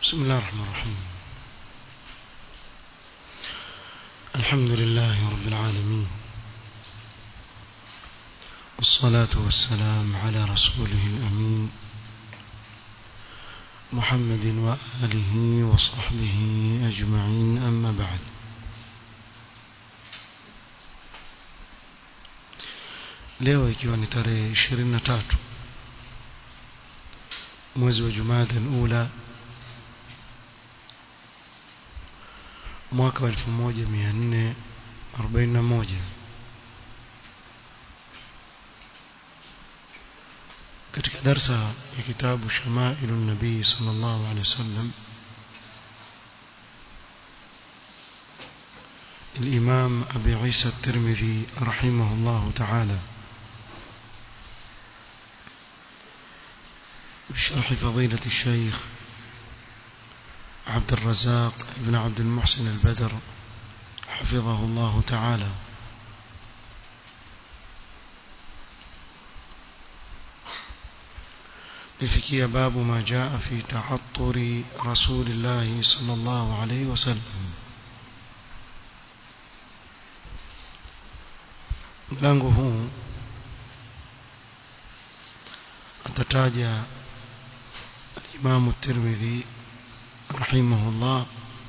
بسم الله الرحمن الرحيم الحمد لله رب العالمين والصلاة والسلام على رسوله الأمين محمد وآله وصحبه أجمعين أما بعد leo ikiwa ni tarehe 23 mwezi wa Jumada al-Ula mwaka wa 1441 katika darsa ya kitabu Shamailu Nabii sallallahu alaihi wasallam الإمام أبي عيسى الترمذي رحمه الله تعالى بشرح فضيلة الشيخ عبد الرزاق بن عبد المحسن البدر حفظه الله تعالى لفكي باب ما جاء في تعطر رسول الله صلى الله عليه وسلم mlango huu atataja Imam Tirmidhi rahimahullah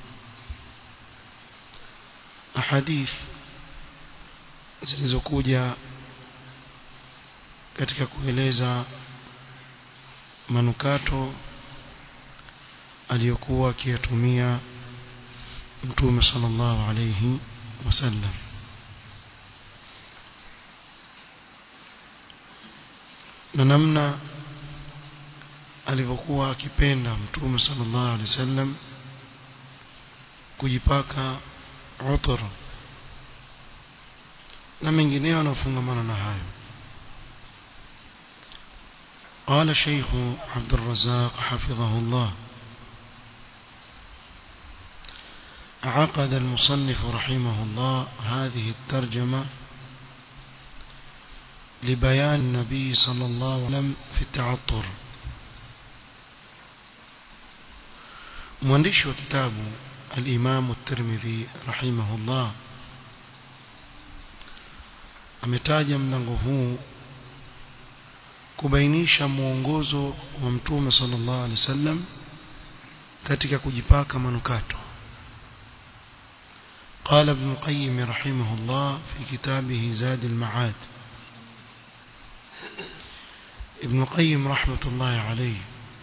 ahadith zilizokuja katika kueleza manukato aliyokuwa akiyatumia Mtume sallallahu alayhi wasallam na namna alivyokuwa akipenda mtume sallallahu alaihi wasallam kujipaka utur na mengineyo yanayofungamana na hayo قال شيخ عبد الرزاق حفظه الله عقد المصنف رحمه الله هذه الترجمة لبيان النبي صلى الله عليه وسلم في التعطر mwandishi wa kitabu al-Imam at-Tirmidhi rahimahullah ametaja mlango huu kubainisha mwongozo wa Mtume sallallahu alaihi wasallam katika kujipaka manukato قال ابن القيم رحمه الله في كتابه زاد المعاد ابن القيم رحمة الله عليه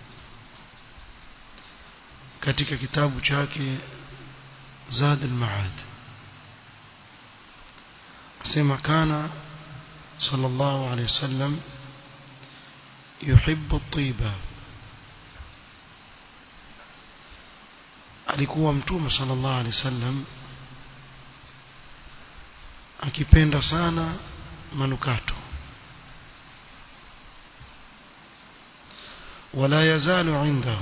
katika kitabu chake Zad al-Ma'ad asema kana sallallahu alayhi wasallam yuhibbu at-tiba alikuwa mtume sallallahu alayhi wasallam akipenda sana manukato ولا يزال عنده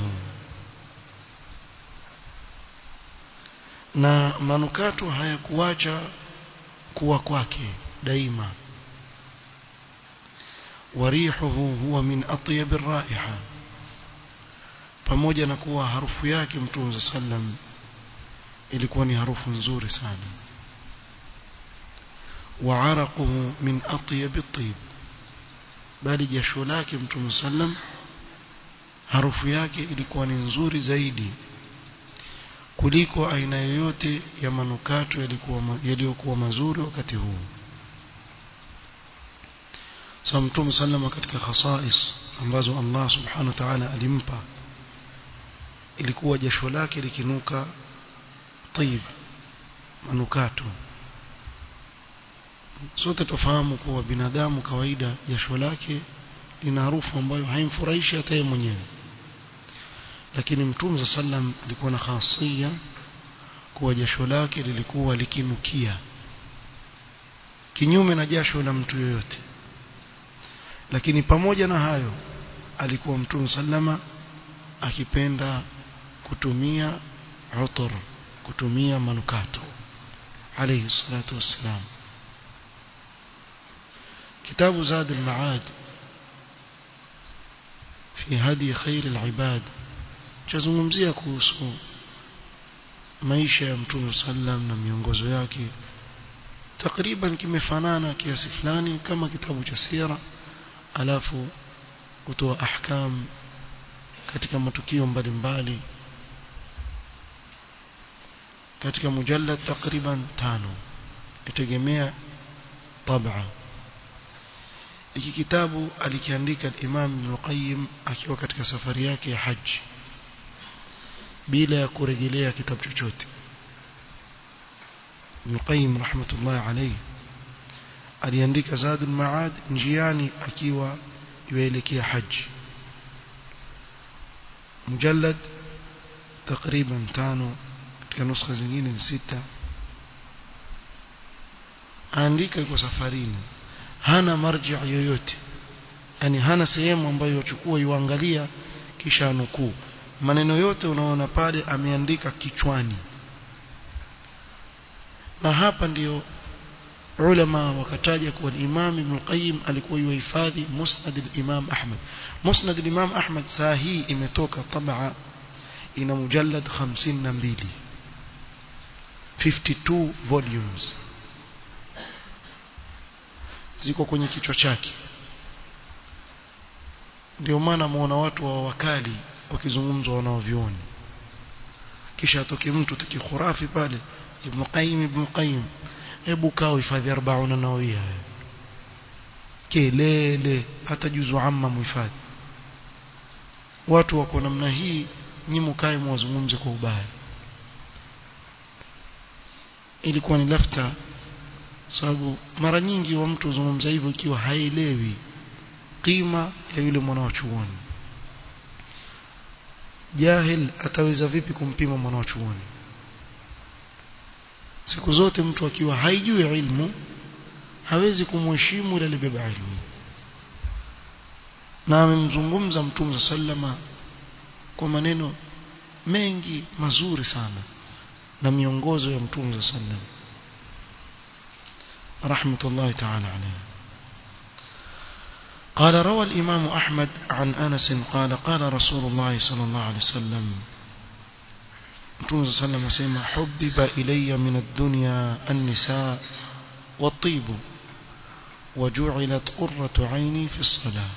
na manukato hayakuacha kuwa kwake daima warihuhu huwa min atyab ar-raiha pamoja na kuwa harufu yake mtume sallam ilikuwa ni harufu nzuri sana wa araquhu min atyab at-tib bali jasho lake mtume sallam harufu yake ilikuwa ni nzuri zaidi kuliko aina yoyote ya manukato yalikuwa yaliyokuwa mazuri wakati huu sa mtume sallama katika khasais ambazo Allah subhanahu wa ta'ala alimpa ilikuwa jasho lake likinuka tayib manukato sote tufahamu kuwa binadamu kawaida jasho lake lina harufu ambayo haimfurahishi hata yeye mwenyewe lakini mtume sallam alikuwa na khasia kuwa jasho lake lilikuwa likinukia kinyume na jasho la mtu yoyote lakini pamoja na hayo alikuwa mtume sallama akipenda kutumia utur kutumia manukato alayhi salatu wassalam kitabu zad al-ma'ad في هدي خير العباد chazungumzia kuhusu maisha ya mtume sallam na miongozo yake takriban kimefanana kiasi fulani kama kitabu cha sira alafu kutoa ahkam katika matukio mbalimbali katika mujallad takriban tano itegemea tabaa hiki kitabu alikiandika Imam Ibn Qayyim akiwa katika safari yake ya haji bila ya kurejelea kitabu chochote Ibn Qayyim rahmatullahi alayhi aliandika Zadul Maad njiani akiwa yuelekea haji mujallad takriban tano katika nuskha zingine ni sita aandika kwa safarini hana marji yoyote yani hana sehemu ambayo yachukua yuangalia kisha nukuu maneno yote unaona pale ameandika kichwani na hapa ndiyo ulama wakataja kuwa Imam Ibn Qayyim alikuwa yuhifadhi Musnad al-Imam Ahmad Musnad al-Imam Ahmad saa hii imetoka tabaa ina mujallad 52 52 volumes ziko kwenye kichwa chake ndio maana muona watu wa wakali wakizungumzwa wanaovioni kisha atoke mtu tukikhurafi pale Ibn Qayyim Ibn Qayyim hebu kaa uhifadhi 40 nawawia kelele hata juzu amma muhifadhi watu wako namna hii nyi mkae mwazungumze kwa ubaya ilikuwa ni lafta sababu mara nyingi wa mtu huzungumza hivyo ikiwa haelewi qima ya yule mwana wa chuoni jahil ataweza vipi kumpima mwana wa chuoni siku zote mtu akiwa haijui ilmu hawezi kumheshimu ile alibeba ilmu na amemzungumza mtume sallama kwa maneno mengi mazuri sana na miongozo ya mtume sallam رحمة الله تعالى عليه قال روى الإمام أحمد عن أنس قال قال رسول الله صلى الله عليه وسلم رسول صلى الله عليه وسلم حبب إلي من الدنيا النساء والطيب وجعلت قرة عيني في الصلاة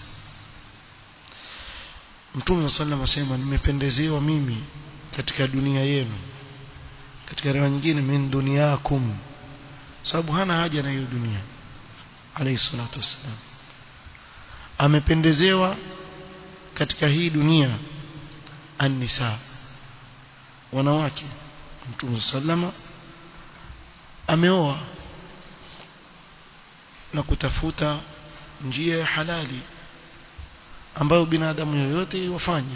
Mtume sallam asema nimependezewa mimi katika dunia yenu katika riwaya nyingine min dunyakum sababu hana haja na hiyo dunia alayhi salatu wassalam amependezewa katika hii dunia an-nisa wanawake mtume sallama ameoa na kutafuta njia ya halali ambayo binadamu yoyote wafanye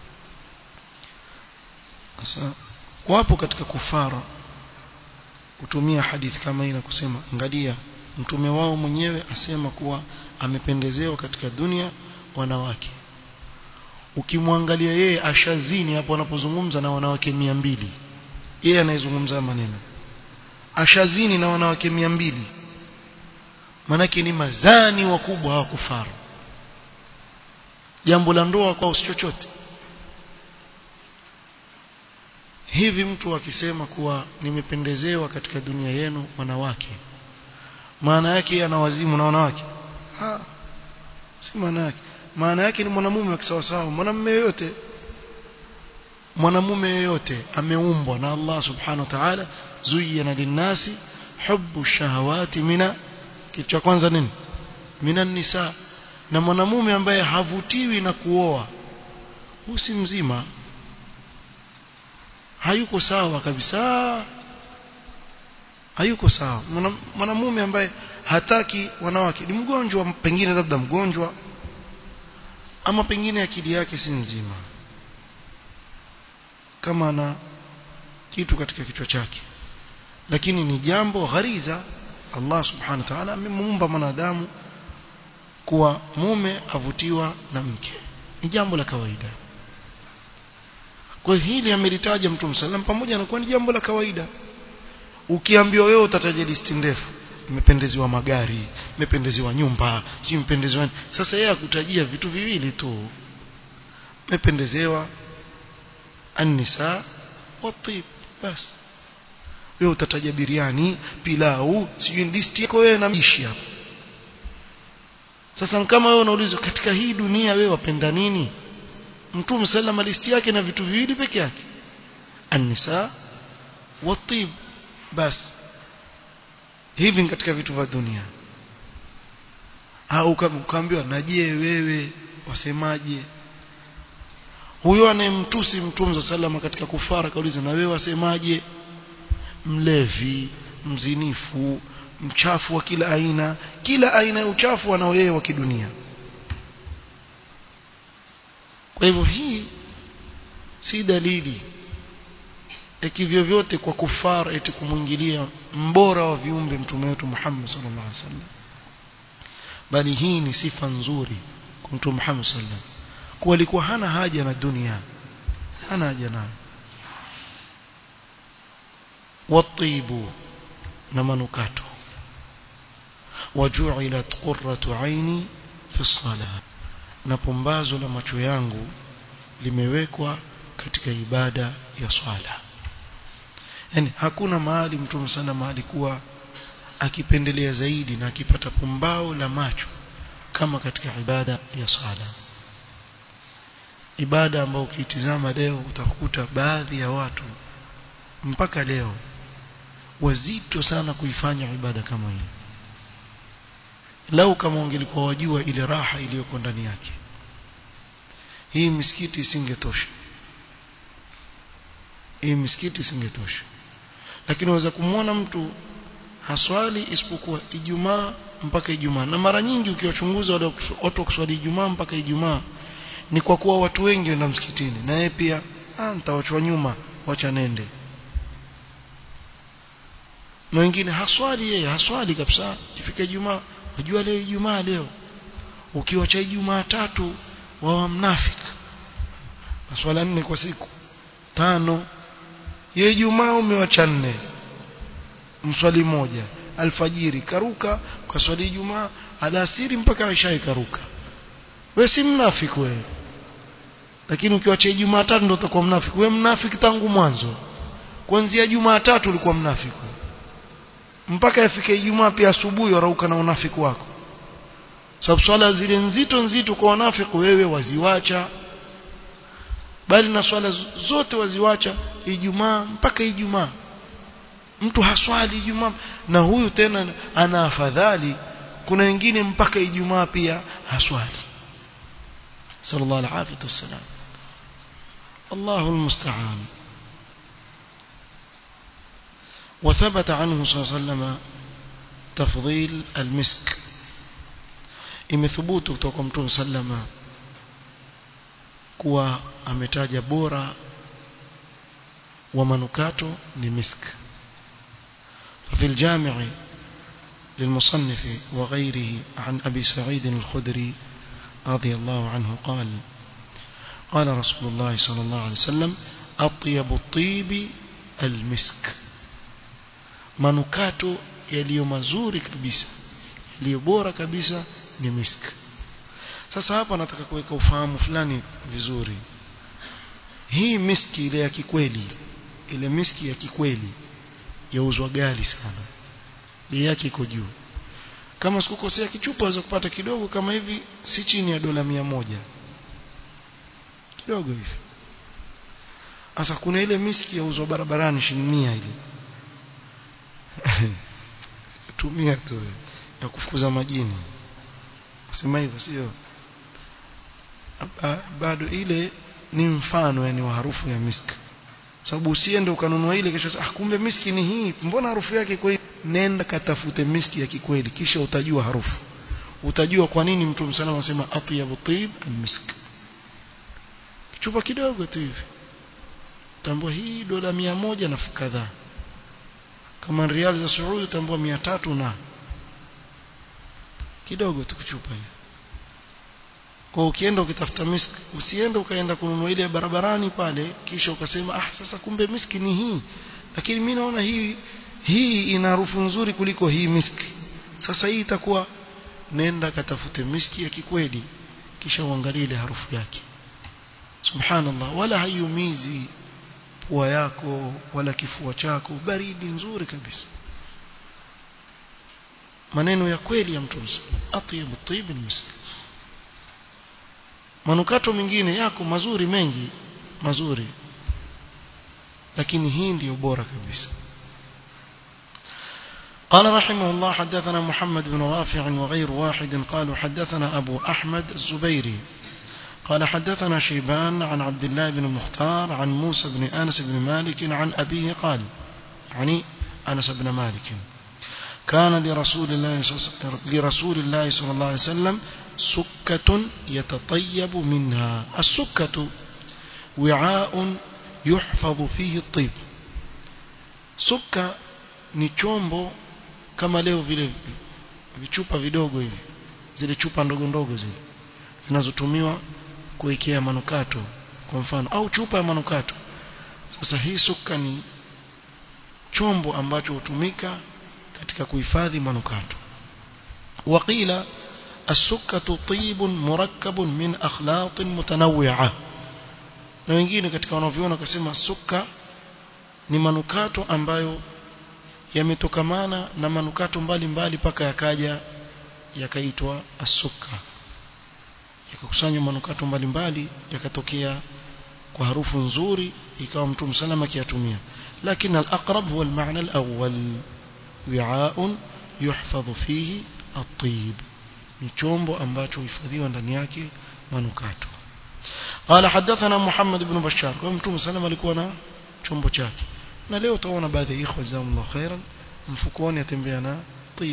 sasa wapo katika kufara kutumia hadithi kama hii na kusema angalia mtume wao mwenyewe asema kuwa amependezewa katika dunia wanawake ukimwangalia yeye ashazini hapo anapozungumza na wanawake mia mbili yeye anayezungumza maneno ashazini na wanawake mia mbili manake ni mazani wakubwa hawa kufaru jambo la ndoa kwao si chochote hivi mtu akisema kuwa nimependezewa katika dunia yenu wanawake maana yake ana wazimu na wanawake ha si maana yake maana yake ni mwanamume wa kisawasawa mwanamume yoyote mwanamume yoyote ameumbwa na Allah subhanahu wa ta'ala zuyina linnasi hubbu shahawati mina kitu cha kwanza nini minan nisa na mwanamume ambaye havutiwi na kuoa husi mzima hayuko sawa kabisa hayuko sawa mwanamume ambaye hataki wanawake ni mgonjwa pengine labda mgonjwa ama pengine akili yake si nzima kama ana kitu katika kichwa chake lakini ni jambo ghariza Allah subhanahu wa ta'ala amemuumba mwanadamu kuwa mume avutiwa na mke ni jambo la kawaida kwa hili amelitaja Mtume sallam pamoja na kuwa ni jambo la kawaida ukiambiwa wewe utataja listi ndefu imependezewa magari imependezewa nyumba si imependezewa sasa yeye akutajia vitu viwili tu imependezewa النساء والطيب بس wewe utataja biriani pilau sijui listi yako wewe na mishi hapo sasa kama wewe unaulizwa katika hii dunia wewe wapenda nini mtume sallama listi yake na vitu viwili peke yake an-nisa wat-tib bas hivi ni katika vitu vya dunia au ukaambiwa na je wewe wasemaje huyo anayemtusi mtume sallama katika kufara kauliza na wewe wasemaje mlevi mzinifu mchafu wa kila aina kila aina ya uchafu anao yeye wa kidunia kwa hivyo hii si dalili ikivyo vyote kwa kufara eti kumwingilia mbora wa viumbe mtume wetu Muhammad sallallahu alaihi wasallam bali hii ni sifa nzuri kwa mtume Muhammad sallallahu alaihi wasallam kwa alikuwa hana haja na dunia hana haja nayo watibu na manukato waju'ilat qurratu aini fi salah na pumbazo la macho yangu limewekwa katika ibada ya swala yani hakuna mahali mtume sana mahali kuwa akipendelea zaidi na akipata pumbao la macho kama katika ibada ya swala ibada ambayo ukitizama leo utakuta baadhi ya watu mpaka leo wazito sana kuifanya ibada kama hii lau kama ungelikuwa wajua ile raha iliyoko ndani yake hii misikiti isingetosha hii misikiti isingetosha lakini unaweza kumwona mtu haswali isipokuwa Ijumaa mpaka Ijumaa na mara nyingi ukiwachunguza wale watu kuswali Ijumaa mpaka Ijumaa ni kwa kuwa watu wengi wenda msikitini na yeye pia ah nitawachwa nyuma wacha nende na wengine haswali yeye haswali kabisa ifike Ijumaa wajua leo Ijumaa leo ukiwacha Ijumaa tatu wawa mnafiki maswala nne kwa siku tano ye Ijumaa umewacha nne mswali moja alfajiri karuka kwa swali Ijumaa alasiri mpaka Isha ikaruka we si mnafiki wewe lakini ukiwacha Ijumaa tatu ndio utakuwa mnafiki wewe mnafiki tangu mwanzo kuanzia Jumaa tatu ulikuwa mnafiki mpaka ifike Ijumaa pia asubuhi warauka na unafiki wako sababu swala zile nzito nzito kwa wanafiki wewe waziwacha bali na swala zote waziwacha Ijumaa mpaka Ijumaa mtu haswali Ijumaa na huyu tena ana afadhali kuna wengine mpaka Ijumaa pia haswali sallallahu alaihi wasallam Allahu almusta'an وثبت عنه صلى الله عليه وسلم تفضيل المسك imethubutu kutoka kwa mtume sallama kuwa ametaja bora wa manukato ni misk ففي الجامع للمصنف وغيره عن أبي سعيد الخدري رضي الله عنه قال قال رسول الله صلى الله عليه وسلم أطيب الطيب المسك manukato yaliyo mazuri kabisa yaliyo bora kabisa ni misk sasa hapa nataka kuweka ufahamu fulani vizuri hii miski ile ya kikweli ile miski ya kikweli yauzwa gali sana bei yake iko juu kama sikukosea kichupa waweza kupata kidogo kama hivi si chini ya dola mia moja kidogo hivi sasa kuna ile miski yauzwa barabarani shilingi mia ile tumia tu ya kufukuza majini sema hivyo sio bado ile ni mfano yani wa harufu ya miski sababu usiende ukanunua ile kisha ah kumbe miski ni hii mbona harufu yake iko hii nenda katafute miski ya kikweli kisha utajua harufu utajua kwa nini mtume sana anasema atyabu tib misk chupa kidogo tu hivi tambua hii dola mia moja na kadhaa kama rial za Saudi tambua mia tatu na kidogo tu kuchupa hiyo kwa ukienda ukitafuta miski usiende ukaenda kununua ile barabarani pale kisha ukasema ah sasa kumbe miski ni hii lakini mimi naona hii hii ina harufu nzuri kuliko hii miski sasa hii itakuwa nenda katafute miski ya kikweli kisha uangalie ile harufu yake subhanallah wala hayumizi pua yako wala kifua chako baridi nzuri kabisa maneno ya kweli ya mtume atyabu tib almisk manukato mengine yako mazuri mengi mazuri lakini hii ndiyo bora kabisa قال رحمه الله حدثنا محمد بن رافع وغير واحد قالوا حدثنا أبو أحمد الزبيري قال حدثنا شيبان عن عبد الله بن المختار عن موسى بن أنس بن مالك عن أبيه قال يعني أنس بن مالك كان لرسول الله لرسول الله صلى الله عليه وسلم سكة يتطيب منها السكة وعاء يحفظ فيه الطيب سكة ni chombo kama leo vile vichupa vidogo hivi zile chupa ndogo ndogo zile zinazotumiwa kuwekea manukato kwa mfano au chupa ya manukato sasa hii suka ni chombo ambacho hutumika katika kuhifadhi manukato waqila السكة طيب مركب من أخلاط متنوعة na wengine katika wanavyona wakasema suka ni manukato ambayo yametokamana na manukato mbalimbali mpaka yakaja yakaitwa asuka yakakusanywa manukato mbalimbali yakatokea kwa harufu nzuri ikawa mtume salama akiyatumia lakini al-aqrab huwa al-ma'na al-awwal wi'a'un yuhfadhu fihi at-tayyib ni chombo ambacho huhifadhiwa ndani yake manukato قال حدثنا محمد بن بشار kwa mtume salama alikuwa na chombo chake na leo utaona baadhi ya ikhwa jazakumullah khairan mfukoni atembea na tib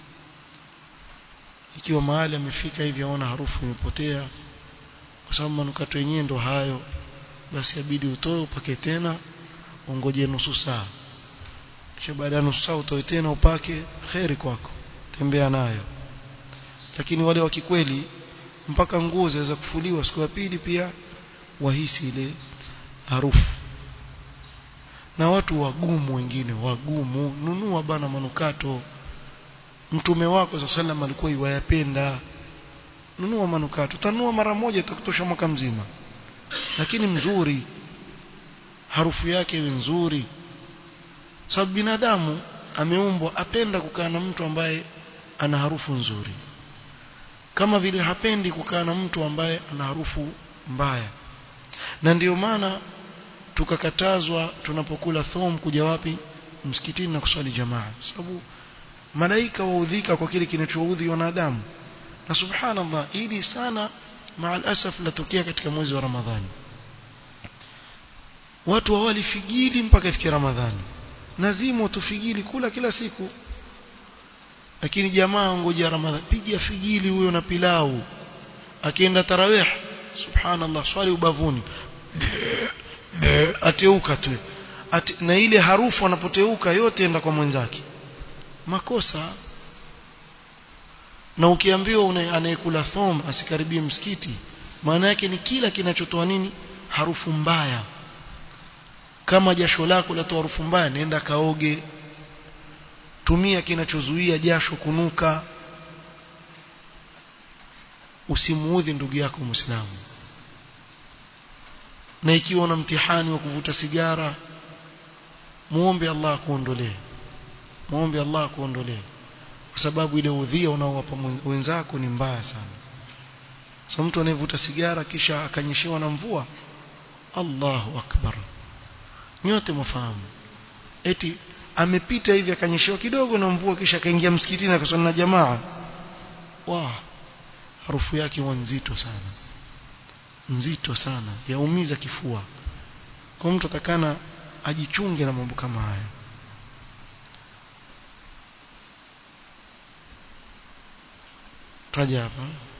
ikiwa mahali amefika hivi aona harufu imepotea kwa sababu manukato yenyewe ndo hayo basi abidi utoe upake tena ungoje nusu saa kisha baada ya nusu saa utoe tena upake kheri kwako tembea nayo lakini wale wa kikweli mpaka nguo zaweza kufuliwa siku ya pili pia wahisi ile harufu na watu wagumu wengine wagumu nunua bana manukato mtume wako sa sallam alikuwa iwayapenda nunua manukato tanunua mara moja itakutosha mwaka mzima lakini mzuri harufu yake iwe nzuri sababu binadamu ameumbwa apenda kukaa na mtu ambaye ana harufu nzuri kama vile hapendi kukaa na mtu ambaye ana harufu mbaya na ndiyo maana tukakatazwa tunapokula thom kuja wapi msikitini na kuswali jamaa sababu malaika waudhika kwa kile kinachoudhi wanadamu na subhanallah hili sana maal asaf latokea katika mwezi wa ramadhani watu hawali figili mpaka ifike ramadhani nazimu tufigili kula kila siku lakini jamaa ngoja ramadhani piga figili huyo na pilau akienda tarawih subhanallah swali ubavuni ateuka tu Ate, na ile harufu anapoteuka yote enda kwa mwenzake makosa na ukiambiwa anayekula thom asikaribie msikiti maana yake ni kila kinachotoa nini harufu mbaya kama jasho lako latoa harufu mbaya nenda kaoge tumia kinachozuia jasho kunuka usimuudhi ndugu yako muislamu na ikiwa una mtihani wa kuvuta sigara muombe Allah akuondolee muombe Allah akuondolee kwa sababu ile udhia unaowapa wenzako ni mbaya sana so mtu anayevuta sigara kisha akanyeshewa na mvua Allahu akbar nyote mfahamu eti amepita hivi akanyeshewa kidogo na mvua kisha akaingia msikitini akaswali na jamaa wa harufu yake huwa nzito sana nzito sana yaumiza kifua kwa mtu atakana ajichunge na mambo kama haya taja hapa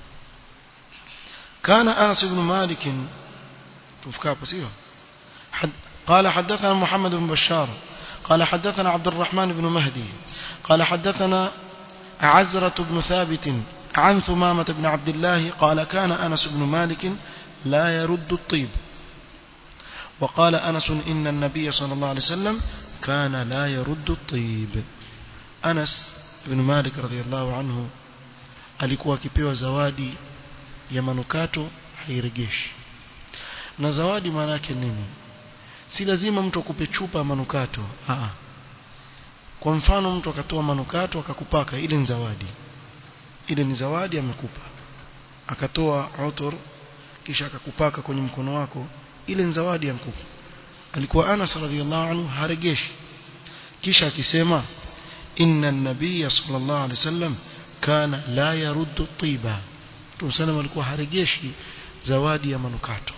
كان أنس بن مالك تفكى بسيطة حد قال حدثنا محمد بن بشار قال حدثنا عبد الرحمن بن مهدي قال حدثنا عزرة بن ثابت عن ثمامة بن عبد الله قال كان أنس بن مالك لا يرد الطيب وقال أنس إن النبي صلى الله عليه وسلم كان لا يرد الطيب أنس بن مالك رضي الله عنه alikuwa akipewa zawadi ya manukato hairegeshi na zawadi maana yake nini si lazima mtu akupe chupa ya manukato Aa. kwa mfano mtu akatoa manukato akakupaka ile ni zawadi ile ni zawadi amekupa akatoa utur kisha akakupaka kwenye mkono wako ile ni zawadi amekupa alikuwa Anas radhiallahu anhu haregeshi kisha akisema inna an-nabiy sallallahu alaihi wasallam kana la yaruddu tiba Mtume sallam alikuwa haregeshi zawadi ya manukato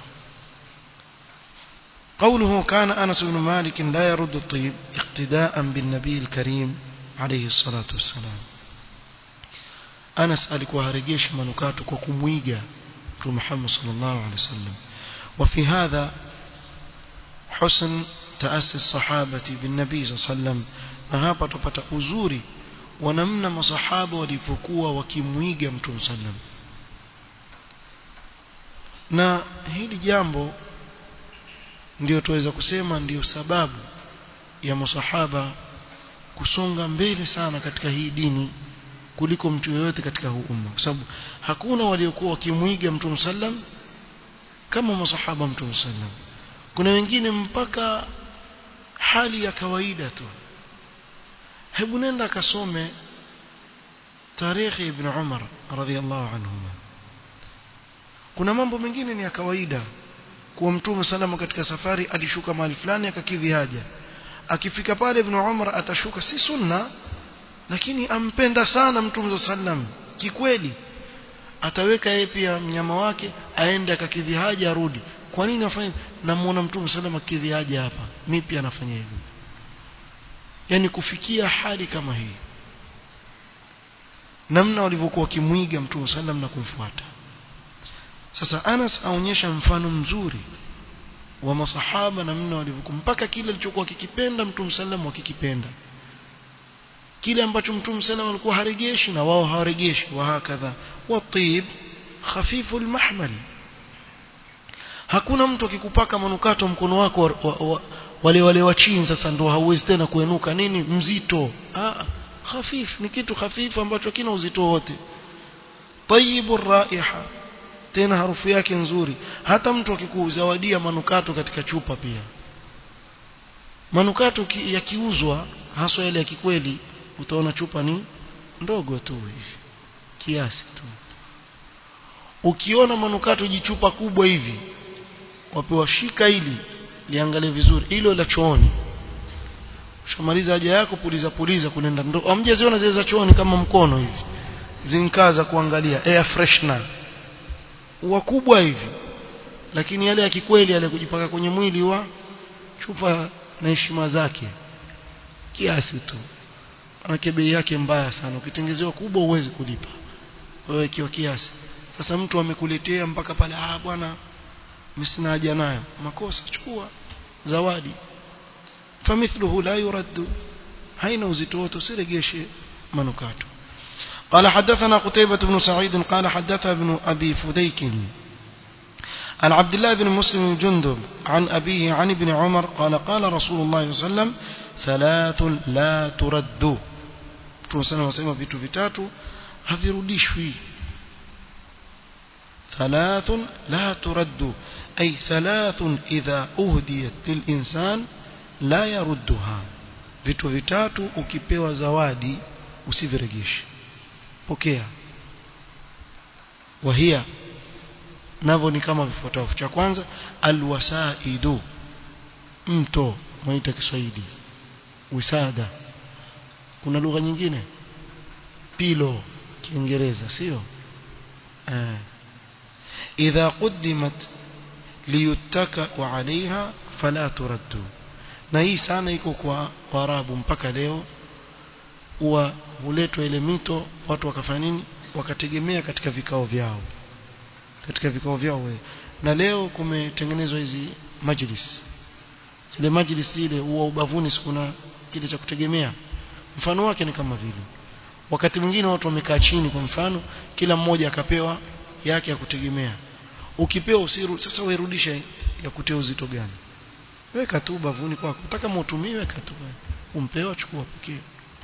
قوله كان أنس بن مالك لا يرد الطيب اقتداء بالنبي الكريم عليه الصلاة والسلام أنس alikuwa haregeshi manukato kwa kumwiga Mtume Muhammad sallallahu alaihi wasallam وفي هذا حسن تأسي الصحابة بالنبي صلى الله عليه وسلم na hapa tupata uzuri wa namna masahaba walivyokuwa wakimwiga Mtume sallam na hili jambo ndio tuweza kusema ndio sababu ya masahaba kusonga mbele sana katika hii dini kuliko mtu yeyote katika huu umma kwa sababu hakuna waliokuwa wakimwiga Mtume sallam kama masahaba Mtume sallam kuna wengine mpaka hali ya kawaida tu hebu nenda akasome tarehe ibn Umar radhiallahu anhuma kuna mambo mengine ni ya kawaida kuwa mtume salama katika safari alishuka mahali fulani akakidhi haja akifika pale ibn Umar atashuka si sunna lakini ampenda sana mtume sallam kikweli ataweka yeye pia mnyama wake aende akakidhi haja arudi kwa nini afanye namuona mtume salama akidhi haja hapa mimi pia nafanya hivyo yani kufikia hali kama hii namna walivyokuwa wakimwiga mtume sallam na kumfuata sasa Anas aonyesha mfano mzuri wa masahaba namna walivyokuwa mpaka kile alichokuwa kikipenda mtume sallam wakikipenda kile ambacho mtume sallam alikuwa haregeshi na wao hawaregeshi wa hakadha watib khafifu almahmal hakuna mtu akikupaka manukato mkono wako wa, wa, wa, wale wale wa chini sasa ndio hauwezi tena kuenuka nini mzito ah khafif ni kitu hafifu ambacho kina uzito wote tayyibur raiha tena harufu yake nzuri hata mtu akikuzawadia manukato katika chupa pia manukato yakiuzwa haswa yale ya kikweli utaona chupa ni ndogo tu hivi kiasi tu ukiona manukato jichupa kubwa hivi wapewa shika hili liangalie vizuri hilo la chooni ushamaliza haja yako puliza puliza kunenda ndo amjeziona zile za chooni kama mkono hivi zinkaza kuangalia air freshener wakubwa hivi lakini yale ya kikweli yale kujipaka kwenye mwili wa chupa na heshima zake kiasi tu manake bei yake mbaya sana ukitengezewa kubwa huwezi kulipa wewe kiwa kiasi sasa mtu amekuletea mpaka pale ah bwana mimi sina haja nayo makosa chukua zawadi famithluhu la yuraddu haina uzito wote usiregeshe manukato قال حدثنا قتيبة بن سعيد قال حدث ابن أبي فديك عن عبد الله بن مسلم جندب عن أبيه عن ابن عمر قال قال رسول الله صلى الله عليه وسلم ثلاث لا ترد tunasema wasema vitu vitatu havirudishwi ثلاث لا ترد أي ثلاث إذا أهديت للإنسان لا يردها vitu vitatu ukipewa zawadi usivirejeshe pokea wahia navyo ni kama vifuatavyo cha kwanza alwasaidu mto mwaita Kiswahili wisada kuna lugha nyingine pilo kiingereza sio eh idha quddimat liyuttaka alaiha fala turaddu na hii sana iko kwa Waarabu mpaka leo huwa huletwa ile mito watu wakafanya nini wakategemea katika vikao vyao katika vikao vyao we. na leo kumetengenezwa hizi majlis zile majlis zile huwa ubavuni sikuna kile cha kutegemea mfano wake ni kama vile wakati mwingine watu wamekaa chini kwa mfano kila mmoja akapewa yake ya kutegemea ukipewa usiru sasa uirudisha ya kutia uzito gani weka tu bavuni kwako utaka mutumie weka tu umpewa chukua pokea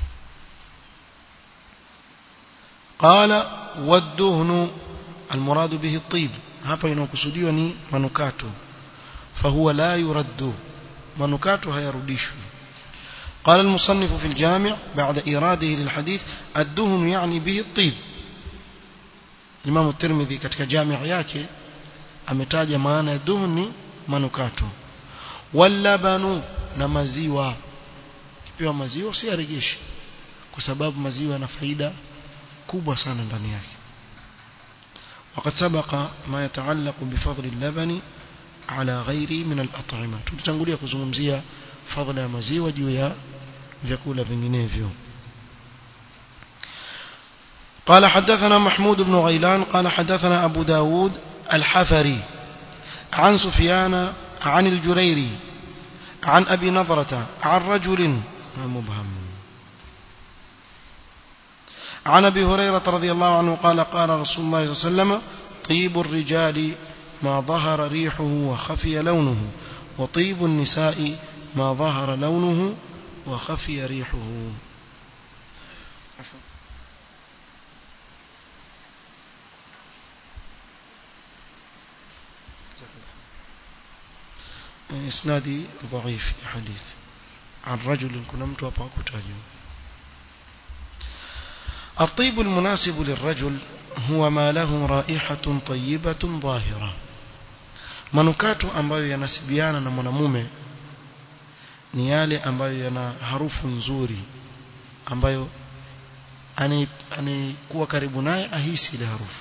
قال والدهن المراد به الطيب hapa inakusudiwa ni manukato fahuwa la yuraddu manukato hayarudishwi قال المصنف في الجامع بعد إراده للحديث الدهن يعني به الطيب الإمام الترمذي katika جامع yake ametaja maana ya duhni manukato walabanu na maziwa kipewa maziwa si arejeshi kwa sababu maziwa yana faida kubwa sana ndani yake وقد سبق ما يتعلق بفضل اللبن على غيره من الأطعمة tulitangulia kuzungumzia fadhila ya maziwa juu ya vyakula vinginevyo قال حدثنا محمود بن غيلان قال حدثنا أبو داود الحفري عن سفيان عن الجريري عن أبي نظرة عن رجل مبهم عن أبي هريرة رضي الله عنه قال قال رسول الله صلى الله عليه وسلم طيب الرجال ما ظهر ريحه وخفي لونه وطيب النساء ما ظهر لونه وخفي ريحه إسنادي ضعيف حديث عن رجل كنا متوقع كتاجه الطيب المناسب للرجل هو ما له رائحة طيبة ظاهرة manukato ambayo yanasibiana na mwanamume ni yale ambayo yana harufu nzuri ambayo anayekuwa karibu naye ahisi ile harufu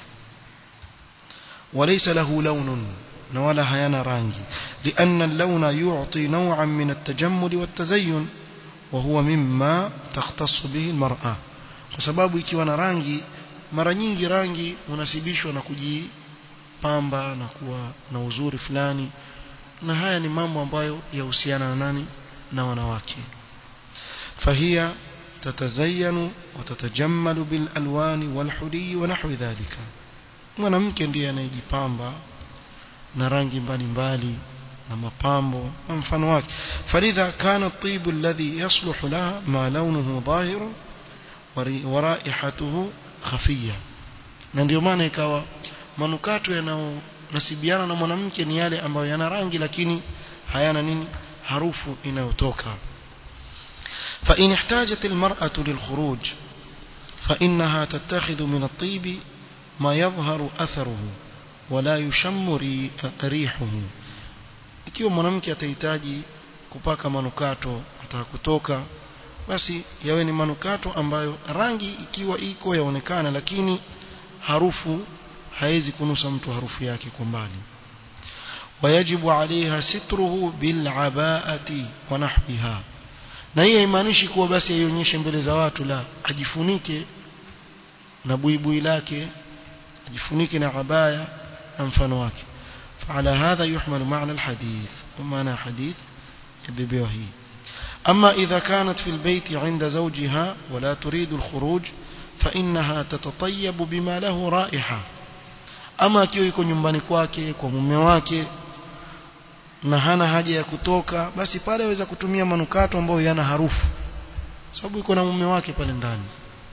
walaysa lahu lawnun na wala hayana rangi لأن اللون يعطي نوعا من التجمل والتزين وهو مما تختص به المرأة kwa sababu ikiwa na rangi mara nyingi rangi unasibishwa na kujipamba na kuwa na uzuri fulani na haya ni mambo ambayo yahusiana na nani na wanawake fahia tatazayanu watatajammalu bil alwani wal hudi wa nahwi dhalika mwanamke ndiye anayejipamba na rangi mbalimbali na mapambo na mfano wake falidha kana at-tib alladhi yasluhu laha ma lawnuhu dhahirun waraihatuhu khafia na ndio maana ikawa manukato yanayonasibiana na mwanamke ni yale ambayo yana rangi lakini hayana nini harufu inayotoka فإن احتاجت المرأة للخروج فإنها تتخذ من الطيب ما يظهر أثره ولا يشم ريحه ikiwa mwanamke atahitaji kupaka manukato ataka kutoka basi yawe ni manukato ambayo rangi ikiwa iko yaonekana lakini harufu haiwezi kunusa mtu harufu yake kwa mbali wayajibu alaiha sitruhu bilabaati wa nahwiha na hii haimaanishi kuwa basi aionyeshe mbele za watu la ajifunike na buibui lake ajifunike na abaya na mfano wake فعلى هذا يحمل معنى الحديث ومعنى حديث يبيبيه هي أما إذا كانت في البيت عند زوجها ولا تريد الخروج فإنها تتطيب بما له رائحة أما كيو يكون nyumbani kwake kwa mume wake na hana haja ya kutoka basi pale aweza kutumia manukato ambayo yana harufu sababu iko na mume wake pale ndani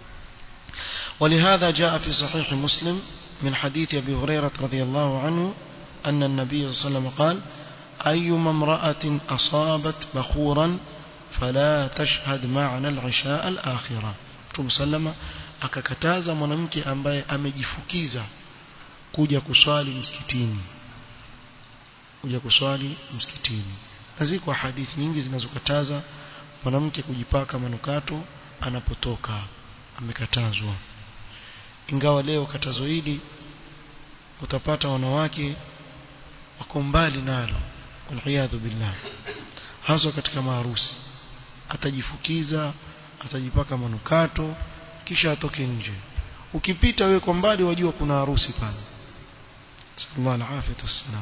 ولهذا جاء في صحيح مسلم من حديث أبي هريرة رضي الله عنه أن النبي صلى الله عليه وسلم قال أيما امرأة أصابت بخورا فلا تشهد معنا العشاء الآخرة Mtume sallama akakataza mwanamke ambaye amejifukiza kuja kuswali msikitini kuja kuswali msikitini na ziko hadithi nyingi zinazokataza mwanamke kujipaka manukato anapotoka amekatazwa ingawa leo katazo hili utapata wanawake wako mbali nalo waliyadhu billah hasa katika maharusi atajifukiza atajipaka manukato kisha atoke nje ukipita wewe kwa mbali wajua kuna harusi pale sallallahu alaihi wasallam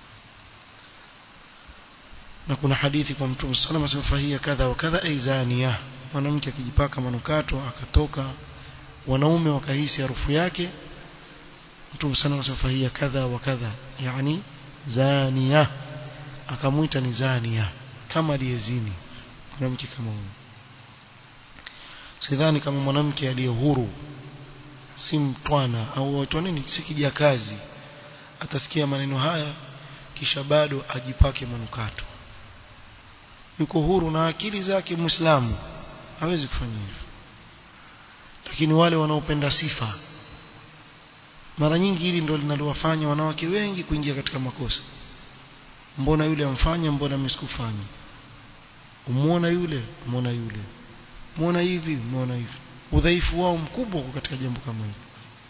na kuna hadithi kwa mtume sallallahu alaihi wasallam fahia kadha wa kadha aizania mwanamke akijipaka manukato akatoka wanaume wakahisi harufu yake mtume sallallahu alaihi wasallam fahia kadha wa kadha yani zania akamuita ni zania kama aliyezini mwanamke kama huyo sidhani kama mwanamke aliye huru si mtwana au waitwa nini si kijakazi atasikia maneno haya kisha bado ajipake manukato yuko huru na akili zake muislamu hawezi kufanya hivyo lakini wale wanaopenda sifa mara nyingi hili ndio linalowafanya wanawake wengi kuingia katika makosa mbona yule amfanya mbona mimi sikufanya umuona yule umuona yule muona hivi muona hivi udhaifu wao mkubwa uko katika jambo kama hili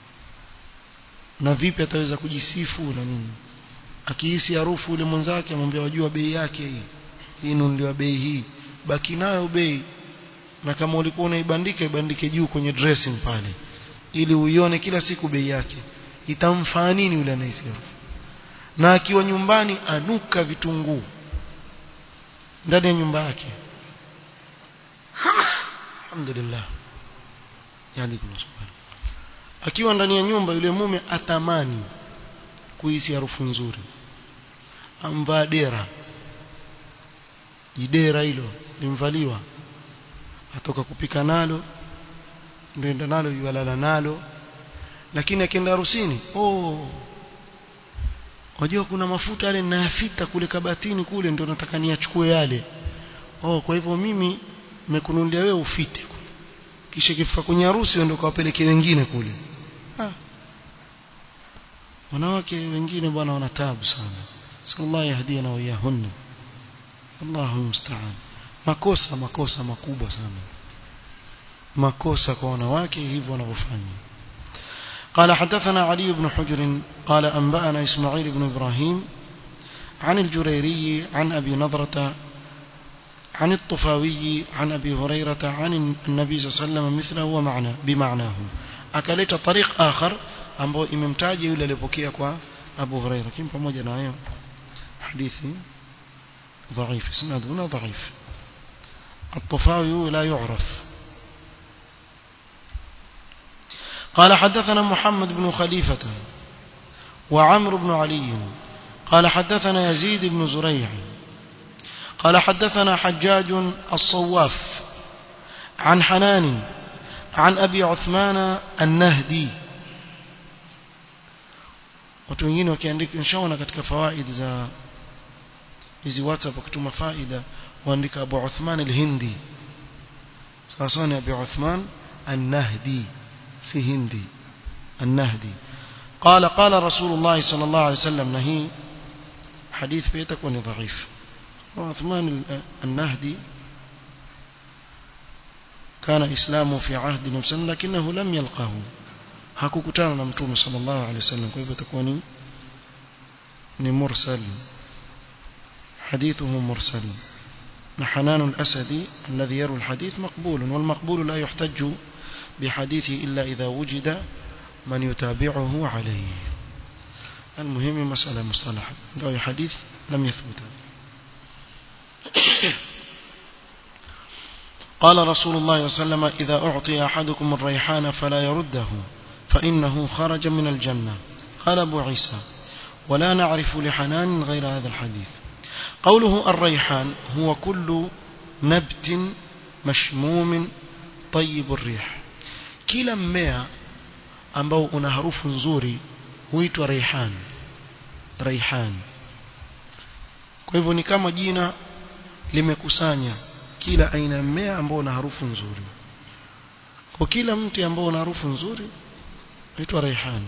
na vipi ataweza kujisifu na nini akihisi harufu yule mwenzake amwambia wajua bei yake hii hii nunuliwa bei hii baki nayo bei na kama ulikuwa unaibandika ibandike juu kwenye dressing pale ili uione kila siku bei yake itamfaa nini yule anahisi harufu na akiwa nyumbani anuka vitunguu ndani ya nyumba yake alhamdulillah yani subhanahu akiwa ndani ya nyumba yule mume atamani kuhisi harufu nzuri amvaa dera jidera hilo limvaliwa atoka kupika nalo ndio nalo yualala nalo lakini akienda harusini oh wajua kuna mafuta yale ninayafita kule kabatini kule ndio nataka niachukue yale oh kwa hivyo mimi nimekununulia wewe ufite kisha kifika kwenye harusi ndio kawapeleke wengine kule ah wanawake wengine bwana wana taabu sana sallallahu yahdina wa yahunna Allahu musta'an makosa makosa makubwa sana makosa kwa wanawake hivyo wanavyofanya قال حدثنا علي بن حجر قال أنبأنا إسماعيل بن إبراهيم عن الجريري عن أبي نضرة عن الطفاوي عن أبي هريرة عن النبي صلى الله عليه وسلم مثله ومعنى بمعناه أكلت طريق آخر ambao imemtaja yule aliyepokea kwa Abu Huraira lakini pamoja na hayo hadithi ضعيف اسناده ضعيف الطفاوي لا يعرف قال حدثنا محمد بن خليفة وعمر بن علي قال حدثنا يزيد بن زريع قال حدثنا حجاج الصواف عن حنان عن أبي عثمان النهدي watu wengine wakiandika inshaona katika fawaid za hizi whatsapp wakituma faida waandika Abu Uthman al-Hindi sasa ni Abu Uthman an-Nahdi si Hindi an-Nahdi قال قال رسول الله صلى الله عليه وسلم نهي حديث بيتكون ضعيف وعثمان النهدي كان إسلامه في عهد النبي لكنه لم يلقه hakukutana na mtume sallallahu alaihi wasallam kwa hivyo itakuwa ni ni mursal حديثه مرسل حنان الأسدي الذي يروي الحديث مقبول والمقبول لا يحتج بحديثه إلا إذا وجد من يتابعه عليه المهم مسألة مصطلحة ذو حديث لم يثبت قال رسول الله صلى الله عليه وسلم إذا أعطي أحدكم الريحان فلا يرده فإنه خرج من الجنة قال أبو عيسى ولا نعرف لحنان غير هذا الحديث قوله الريحان هو كل نبت مشموم طيب الريح kila mmea ambao una harufu nzuri huitwa raihan raihan kwa hivyo ni kama jina limekusanya kila aina ya mmea ambao una harufu nzuri kwa kila mti ambao una harufu nzuri huitwa raihan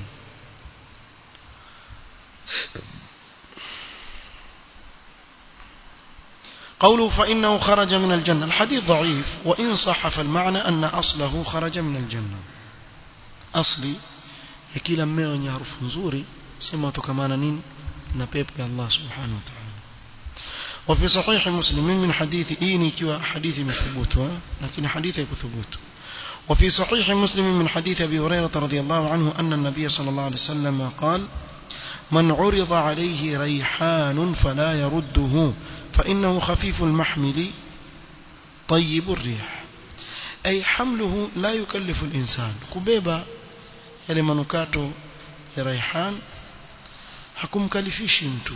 قوله فإنه خرج من الجنة الحديث ضعيف وإن صح فالمعنى أن أصله خرج من الجنة أصلي يكيلا mmea harufu nzuri sema tukamana nini na pepo ya Allah subhanahu wa ta'ala وفي صحيح مسلم من حديث إيني كوا حديث مثبوت لكن حديث يثبوت وفي صحيح مسلم من حديث أبي هريرة رضي الله عنه أن النبي صلى الله عليه وسلم قال من عرض عليه ريحان فلا يرده فإنه خفيف المحمل طيب الريح أي حمله لا يكلف الإنسان كبيبا yale manukato ya raihan hakumkalifishi mtu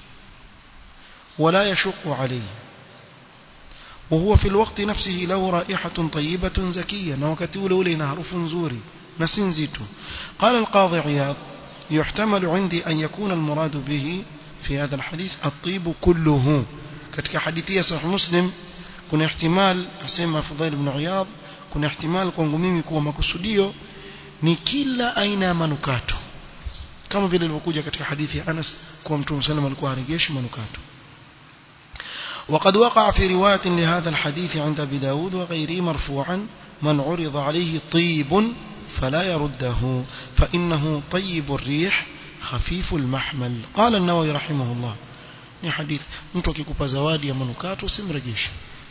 ولا يشق عليه وهو في الوقت نفسه له رائحة طيبة زكية وقت ule ina harufu nzuri na si nzito قال القاضي عياض يحتمل عندي أن يكون المراد به في هذا الحديث الطيب كله katika hadithi ya sahih muslim kuna ihtimal asema Fudhail ibn Iyad kuna ihtimal kwangu mimi kuwa makusudio ni kila aina ya manukato kama vile ilivyokuja katika hadithi ya Anas kuwa Mtume sallam alikuwa harejeshi manukato وقد وقع في رواية لهذا الحديث عند أبي داود وغيره مرفوعا من عرض عليه طيب فلا يرده فإنه طيب الريح خفيف المحمل قال النووي رحمه الله ni hadithi mtu akikupa zawadi ya manukato usimrejeshe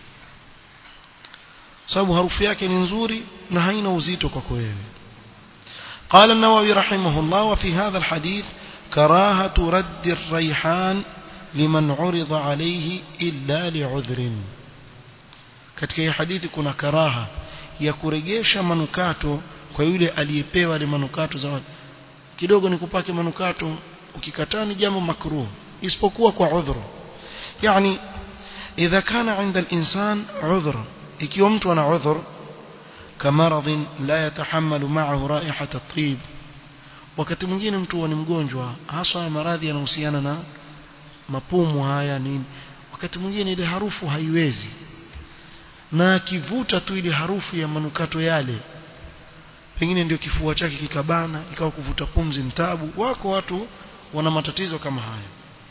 sababu harufu yake ni nzuri na haina uzito kwako wewe قال النووي رحمه الله وفي هذا الحديث كراهة رد الريحان لمن عرض عليه إلا لعذر katika hii hadithi kuna karaha ya kuregesha manukato kwa yule aliyepewa ile manukato zawadi kidogo nikupake manukato ukikataa ni jambo makruh isipokuwa kwa udhuru yani idha kana inda al-insan udhur ikiwa mtu ana udhur kamaradhin la yatahammalu ma'ahu raihata at-tib wakati mwingine mtu ni mgonjwa hasa maradhi yanahusiana na mapumu haya nini wakati mwingine ile harufu haiwezi na akivuta tu ile harufu ya manukato yale pengine ndio kifua chake kikabana ikawa kuvuta pumzi mtabu wako watu wana matatizo kama haya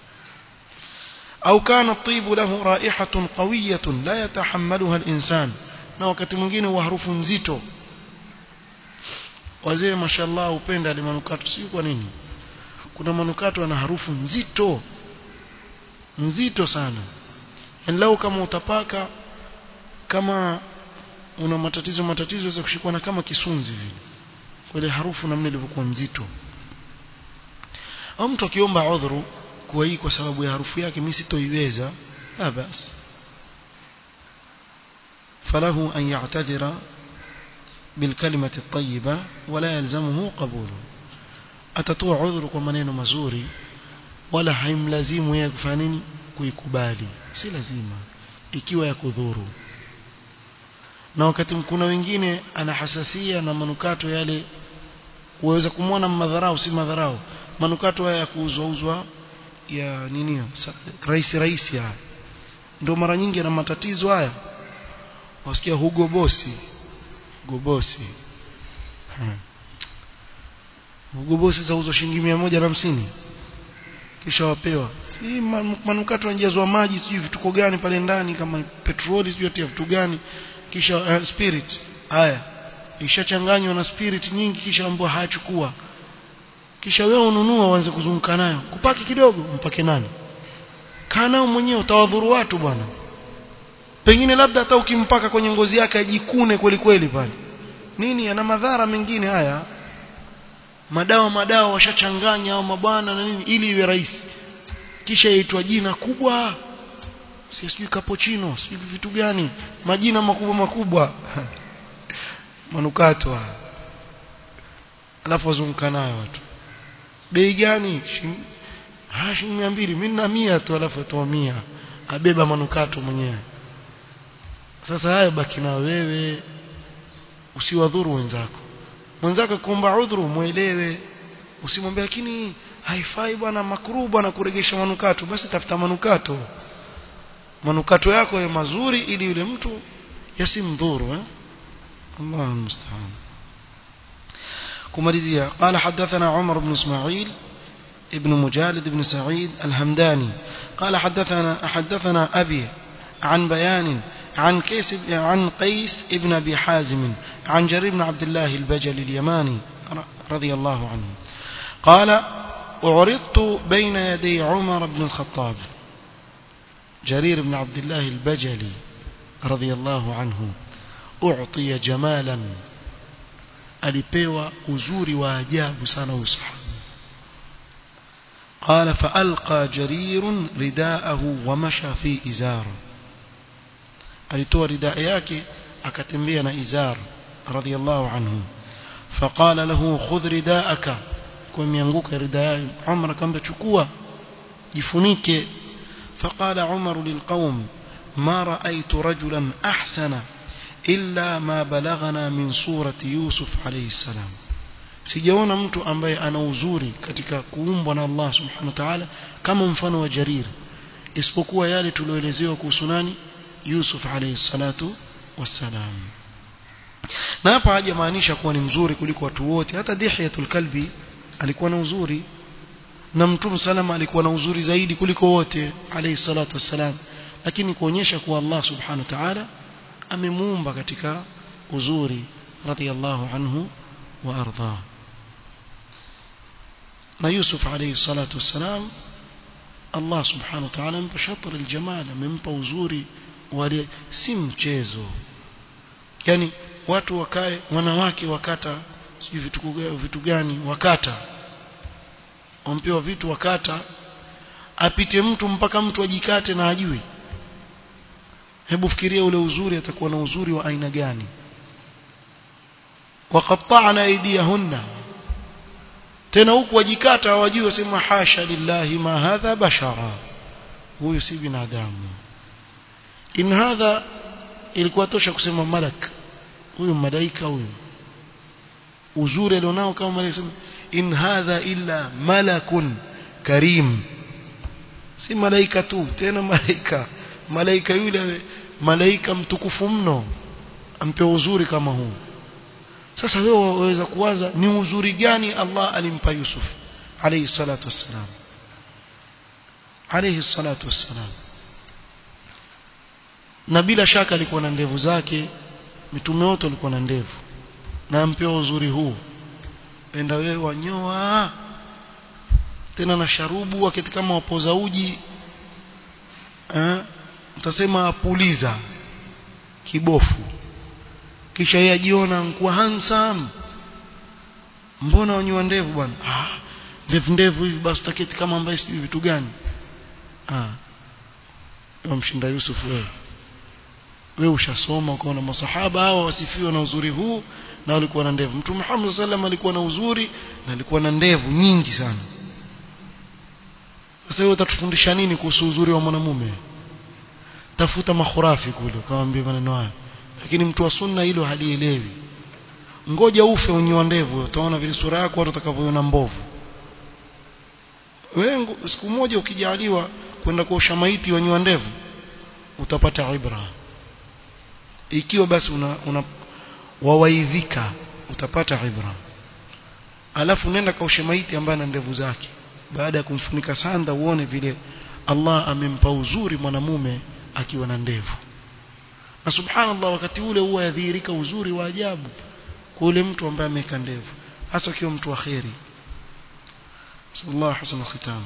au kana tibu lahu raihatun qawiyatun la yatahammaluha al-insan na wakati mwingine wa harufu nzito wazee mashallah upenda ile manukato si kwa nini kuna manukato yana harufu nzito nzito sana lau kama utapaka kama una matatizo matatizo za kushikwa na kama kisunzi vile kwa ile harufu namna ilivyokuwa nzito au mtu akiomba udhuru kwa hii kwa sababu ya harufu yake mimi sitoiweza la basi فله أن يعتذر بالكلمة الطيبة ولا يلزمه قبوله أتطوع عذر kwa maneno mazuri wala haimlazimu yeye kufanya nini kuikubali si lazima ikiwa ya kudhuru na wakati kuna wengine ana hasasia na manukato yale uweza kumwona madharau si madharau manukato haya ya kuuzwa uzwa ya nini rahisi rahisi haya ndio mara nyingi ana matatizo haya wasikia Hugo Bosi Hugo Bosi hmm. Hugo Bosi zauzwa shilingi 150 kisha wapewa hii manukato yanajazwa maji sijui vituko gani pale ndani kama petroli sijui atia vitu gani kisha uh, spirit haya ishachanganywa na spirit nyingi kisha ambao hayachukua kisha wewe ununua uanze kuzunguka nayo kupaki kidogo mpake nani kana mwenyewe utawadhuru watu bwana pengine labda hata ukimpaka kwenye ngozi yake ajikune kweli kweli pale nini ana madhara mengine haya madawa madawa washachanganya au mabwana na nini ili iwe rahisi kisha yaitwa jina kubwa si sijui cappuccino sijui vitu gani majina makubwa makubwa manukato alafu wazunguka nayo watu bei gani ah shilingi 200 mimi na 100 tu alafu atoa 100 abeba manukato mwenyewe sasa hayo baki na wewe usiwadhuru wenzako mwenzako kuomba udhuru muelewe usimwambie lakini haifai bwana makruh bwana kuregesha manukato basi tafuta manukato manukato yako ya mazuri ili yule mtu yasimdhuru eh Allah musta'an kumalizia قال حدثنا عمر بن اسماعيل ابن مجالد بن سعيد الهمداني قال حدثنا حدثنا أبي عن بيان عن كيس عن قيس ابن ابي حازم عن جرير بن عبد الله البجلي اليماني رضي الله عنه قال أعرضت بين يدي عمر بن الخطاب جرير بن عبد الله البجلي رضي الله عنه أعطي جمالا alipewa uzuri wa ajabu sana usahaba قال فألقى جرير رداءه ومشى في إزاره alitoa ridaa yake akatembea na izar radhiallahu anhu faqala lahu khudh ridaaka kwa mianguka ridaa Umar akamwambia chukua jifunike faqala Umar lilqaum ma ra'aytu rajulan ahsana illa ma balaghana min surati Yusuf alayhi salam sijaona mtu ambaye ana uzuri katika kuumbwa na Allah subhanahu wa ta'ala kama mfano wa Jarir isipokuwa yale tulioelezewa kuhusu nani Yusuf alayhi salatu wassalam na hapa hajamaanisha kuwa ni mzuri kuliko watu wote hata Dihyatul Kalbi alikuwa na uzuri na Mtume salama alikuwa na uzuri zaidi kuliko wote alayhi salatu wassalam lakini kuonyesha kuwa Allah subhanahu wa ta'ala amemuumba katika uzuri radiyallahu anhu wa arda na Yusuf alayhi salatu wassalam Allah subhanahu wa ta'ala amempa shatr aljamal amempa uzuri wale si mchezo yani watu wakae wanawake wakata sijui vitu, vitu gani wakata wampewa vitu wakata apite mtu mpaka mtu ajikate na ajui hebu fikiria ule uzuri atakuwa na uzuri wa aina gani waqatta'na aydiyahunna tena huku wajikata hawajui wasema hasha lillahi ma hadha bashara huyu si binadamu in hadha ilikuwa tosha kusema malak huyu malaika huyu uzuri alionao kama malaika in hadha illa malakun karim si malaika tu tena malaika malaika yule malaika mtukufu mno ampewa uzuri kama huu sasa wewe waweza kuwaza ni uzuri gani Allah alimpa Yusuf alayhi salatu wassalam alayhi salatu wassalam na bila shaka alikuwa na ndevu zake mitume wote walikuwa na ndevu na ampewa uzuri huu enda wewe wanyoa tena na sharubu wakati kama wapoza uji eh utasema apuliza kibofu kisha yeye ajiona kuwa handsome mbona wanyoa ndevu bwana ah ndevu ndevu hivi basi utaketi kama ambaye sijui vitu gani ah wamshinda Yusuf wewe wewe ushasoma ukaona masahaba hao wasifiwa na uzuri huu na walikuwa na ndevu mtume Muhammad sallam alikuwa na uzuri na alikuwa na ndevu nyingi sana sasa wewe utatufundisha nini kuhusu uzuri wa mwanamume tafuta makhurafi kule ukamwambia maneno haya lakini mtu wa sunna hilo halielewi ngoja ufe unyoa ndevu utaona vile sura yako watu watakavyoona mbovu wewe siku moja ukijaliwa kwenda kuosha maiti wanyoa ndevu utapata ibra ikiwa basi una, una wawaidhika utapata ibra alafu nenda kaoshe maiti ambaye ana ndevu zake baada ya kumfunika sanda uone vile Allah amempa uzuri mwanamume akiwa na ndevu na subhanallah wakati ule huwa yadhihirika uzuri wa ajabu kwa ule mtu ambaye ameweka ndevu hasa akiwa mtu wa kheri sallallahu hasana khitam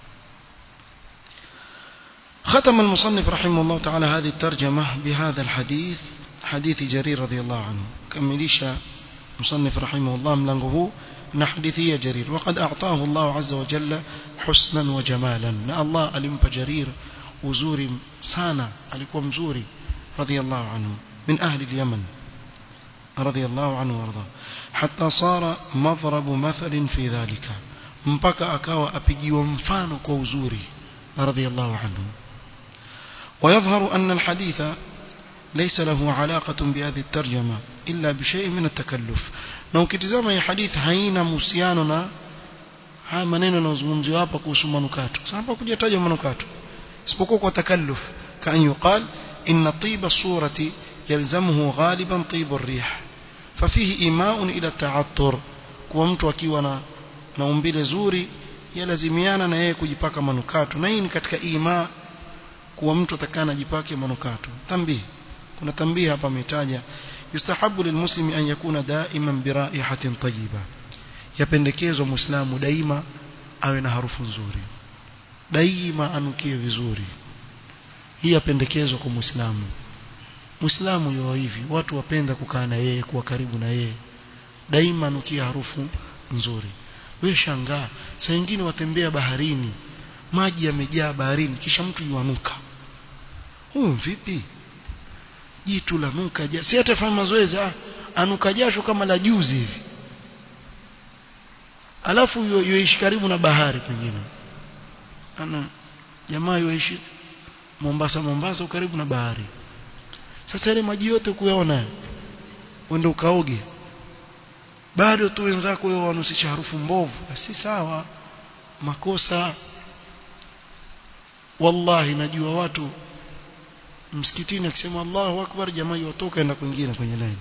ختم المصنف رحمه الله تعالى هذه الترجمة بهذا الحديث حديث جرير رضي الله عنه كمليش مصنف رحمه الله ملنغه نحدثي جرير وقد أعطاه الله عز وجل حسنا وجمالا الله ألمب جرير وزور سانا ألكم زوري رضي الله عنه من أهل اليمن رضي الله عنه وارضاه حتى صار مضرب مثل في ذلك mpaka akawa apigiwa mfano kwa uzuri radhiallahu anhu ويظهر أن الحديث ليس له علاقة بهذه الترجمة إلا بشيء من التكلف na ukitizama hii hadith haina mahusiano na haya maneno yanayozungumziwa hapa kuhusu manukato sasa hapa kujatajwa manukato isipokuwa kwa takalluf kan yuqal inna tiba surati yalzamuhu ghaliban tibu rih fafihi imaun ila ta'attur kwa mtu akiwa na na umbile zuri yalazimiana na yeye kujipaka manukato na hii ni katika ima kuwa mtu atakana jipake manukato tambii kuna tambii hapa ametaja yustahabu lilmuslimi an yakuna daiman biraihatin tayyiba yapendekezwa muislamu daima awe na harufu nzuri daima anukie vizuri hii yapendekezwa kwa muislamu muislamu yuwa hivi watu wapenda kukaa na yeye kuwa karibu na yeye daima anukie harufu nzuri wewe shangaa saa nyingine watembea baharini maji yamejaa baharini kisha mtu yuanuka huyu vipi jitu la nuka jasho si hata fanya mazoezi ah anuka jasho kama la juzi hivi alafu yuishi karibu na bahari pengine ana jamaa yuishi Mombasa Mombasa karibu na bahari sasa ile maji yote kuyaona uende ukaoge bado tu wenzako wao wanusisha harufu mbovu si sawa makosa wallahi najua watu msikitini akisema Allahu akbar jamaa yotoka enda kwingine kwenye line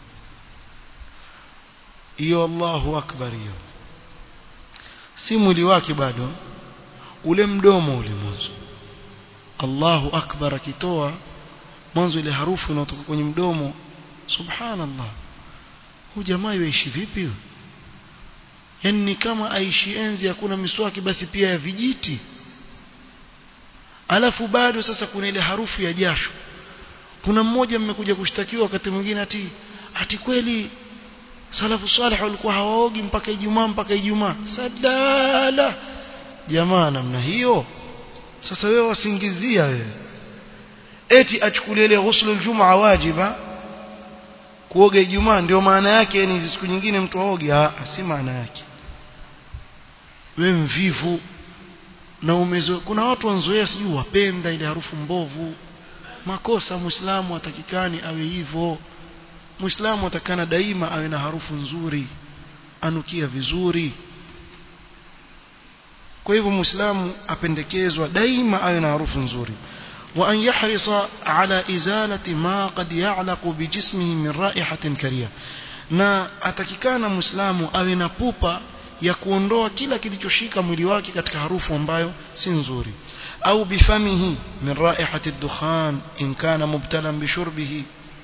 hiyo Allahu akbar hiyo si mwili wake bado ule mdomo ule mwanzo Allahu akbar akitoa mwanzo ile harufu inayotoka kwenye mdomo subhanallah huyu jamaa yaishi vipi huyu yani ni kama aishi enzi hakuna miswaki basi pia ya vijiti alafu bado sasa kuna ile harufu ya jasho kuna mmoja mmekuja kushtakiwa wakati mwingine ati ati kweli salafu salih walikuwa hawaogi mpaka Ijumaa mpaka Ijumaa sadala jamaa namna hiyo sasa wewe wasingizia wewe eti achukulie ile ghuslu aljumaa wajiba kuoga Ijumaa ndio maana yake ni siku nyingine mtu aoge ah si maana yake wewe mvivu na umezo kuna watu wanzoea sijui wapenda ile harufu mbovu makosa muislamu atakikani awe hivyo muislamu atakana daima awe na harufu nzuri anukia vizuri kwa hivyo muislamu apendekezwa daima awe na harufu nzuri وأن يحرص على إزالة ما قد يعلق بجسمه من رائحة كريهة na atakikana muislamu awe na pupa ya kuondoa kila kilichoshika mwili wake katika harufu ambayo si nzuri au bifamihi min raihati ad-dukhan in kana mubtalan bishurbihi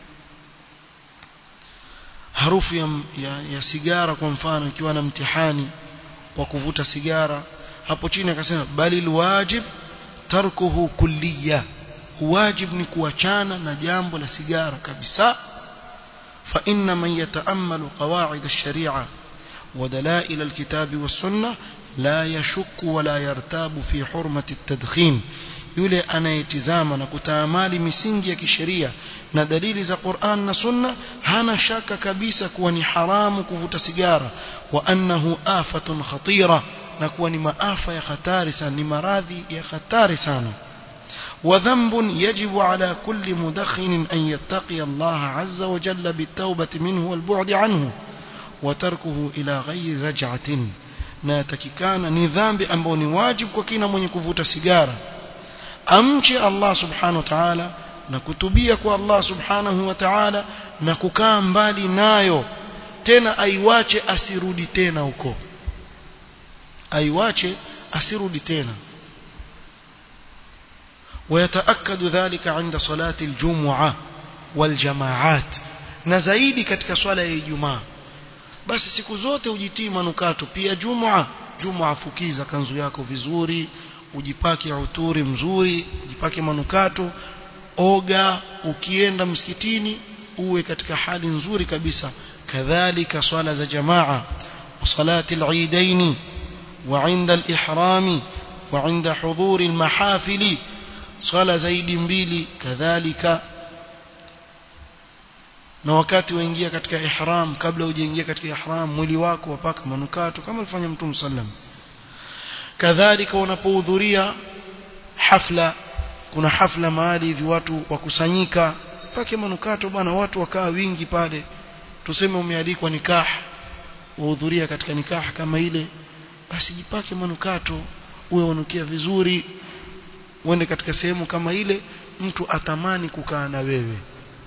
harufu ya, ya, ya sigara kwa mfano ikiwa na mtihani wa kuvuta sigara hapo chini akasema bali alwajib tarkuhu kulliya wajib ni kuachana na jambo la sigara kabisa fa inna man yataammalu qawaid ash-shari'a wa dalail al-kitab was-sunnah la yashukku wa la yartabu fi hurmati at-tadkhin yule anayetizama na kutaamali misingi ya kisheria na dalili za Qur'an na Sunna hana shaka kabisa kuwa ni haramu kuvuta sigara wa annahu afatun khatira na kuwa ni maafa ya hatari sana ni maradhi ya hatari sana وذنب يجب على كل مدخن أن يتقي الله عز وجل بالتوبة منه والبعد عنه وتركه إلى غير رجعة ناتككان نظام بأنبون واجب وكينا من يكفوت سيجارة أمشي الله سبحانه وتعالى nakutubia kwa Allah subhanahu wa ta'ala na kukaa mbali nayo tena aiwache asirudi tena huko aiwache asirudi tena ويتأكد ذلك عند صلاة الجمعة والجماعات na zaidi katika swala ya Ijumaa basi siku zote ujitii manukato pia Jumaa Jumaa fukiza kanzu yako vizuri ujipake uturi mzuri ujipake manukato oga ukienda msikitini uwe katika hali nzuri kabisa kadhalika swala za jamaa وصلاه العيدين وعند الإحرام وعند حضور المحافل swala zaidi mbili kadhalika na wakati waingia katika ihram kabla hujaingia katika ihram mwili wako wapaka manukato kama alifanya mtume sallam kadhalika unapohudhuria hafla kuna hafla mahali hivi watu wakusanyika pake manukato bwana watu wakaa wingi pale tuseme umealikwa nikah uhudhuria katika nikah kama ile basi jipake manukato uwe unukia vizuri uende katika sehemu kama ile mtu atamani kukaa na wewe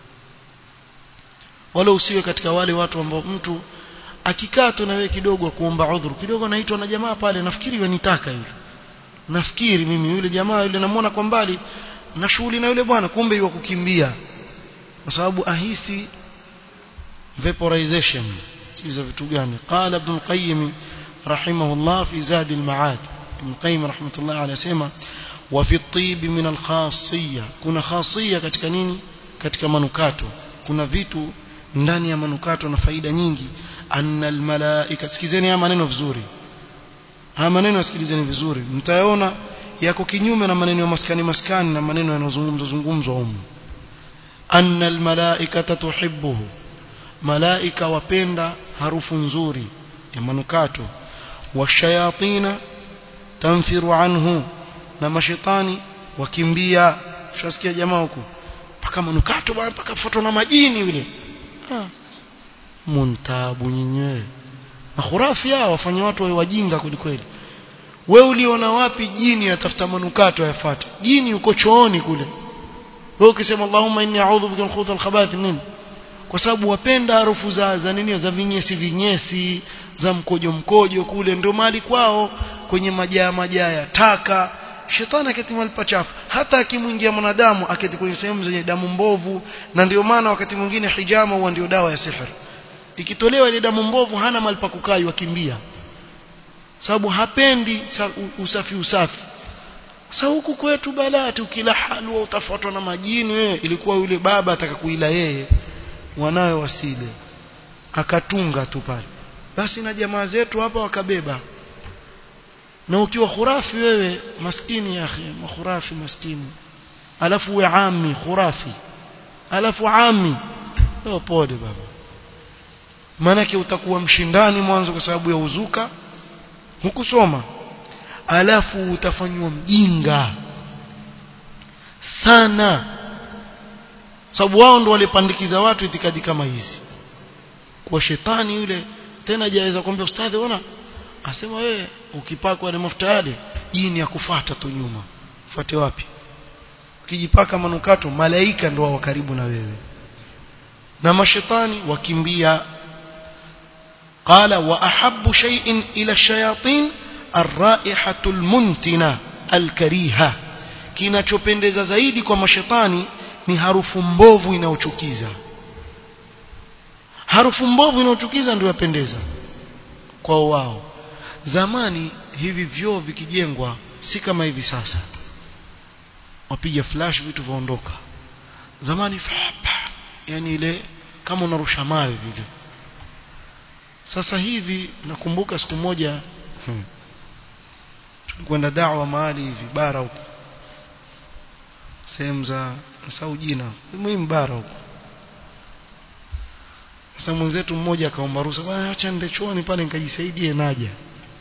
wala usiwe katika wale watu ambao mtu akikaa tu na wewe kidogo kuomba udhuru kidogo naitwa na jamaa pale nafikiri wanitaka yule nafikiri mimi yule jamaa yule namuona kwa mbali na shughuli na yule bwana kumbe yuwa kukimbia kwa sababu ahisi vaporization hizo vitu gani qala ibn al-qayyim rahimahullah fi zad al-ma'ad ibn qayyim rahmatullah alayhi sema wa fi at-tib min al-khasiyya kuna khasiyya katika nini katika manukato kuna vitu ndani ya manukato na faida nyingi anna al-malaika sikizeni haya maneno vizuri haya maneno sikilizeni vizuri mtayaona yako kinyume na maneno ya maskani maskani na maneno yanayozungumzwa zungumzwa humu anna al-malaikata tuhibbuhu malaika wapenda harufu nzuri ya manukato washayatina tanfiru anhu na mashetani wakimbia ushasikia jamaa huko paka manukato bwana paka foto na majini yule ah muntabu nyinyewe makhurafi hao wafanya watu wawe wajinga kweli kweli we uliona wapi jini atafuta manukato yafuate jini uko chooni kule wewe ukisema Allahumma inni a'udhu bika min khubuthi al-khabaith nini kwa sababu wapenda harufu za za nini za vinyesi vinyesi za mkojo mkojo kule ndio mali kwao kwenye majaa majaa ya taka shetani aketi mahali pachafu hata akimwingia mwanadamu aketi kwenye sehemu zenye damu mbovu na ndio maana wakati mwingine hijama huwa ndio dawa ya sihir ikitolewa ile damu mbovu hana mahali pa kukaa wakimbia sababu hapendi usafi usafi sasa huku kwetu balati ukila halwa utafuatwa na majini wewe ilikuwa yule baba ataka kuila yeye wanawe wasile akatunga tu pale basi na jamaa zetu hapa wakabeba na ukiwa khurafi wewe maskini ya akhi khurafi maskini alafu we ami khurafi alafu ami leo pole baba maanake utakuwa mshindani mwanzo kwa sababu ya uzuka hukusoma alafu utafanywa mjinga sana sababu wao ndo walipandikiza watu itikadi kama hizi kwa shetani yule tena jaweza kumwambia ustadhi ona asema wewe ukipakwa ile mafuta yale jini akufuata tu nyuma fuate wapi ukijipaka manukato malaika ndo wao karibu na wewe na mashetani wakimbia قال واحب شيء الى الشياطين الرائحه المنتنه الكريهه kinachopendeza zaidi kwa mashetani ni harufu mbovu inayochukiza harufu mbovu inayochukiza ndio yapendeza kwa wao zamani hivi vyoo vikijengwa si kama hivi sasa wapiga flash vitu vaondoka zamani fapa yani ile kama unarusha mawe vile sasa hivi nakumbuka siku moja hmm, tulikwenda da'wa mahali hivi bara huko sehemu za nasahau jina muhimu bara huko sasa mwenzetu mmoja akaomba ruhusa bwana acha nende chooni pale nikajisaidie naja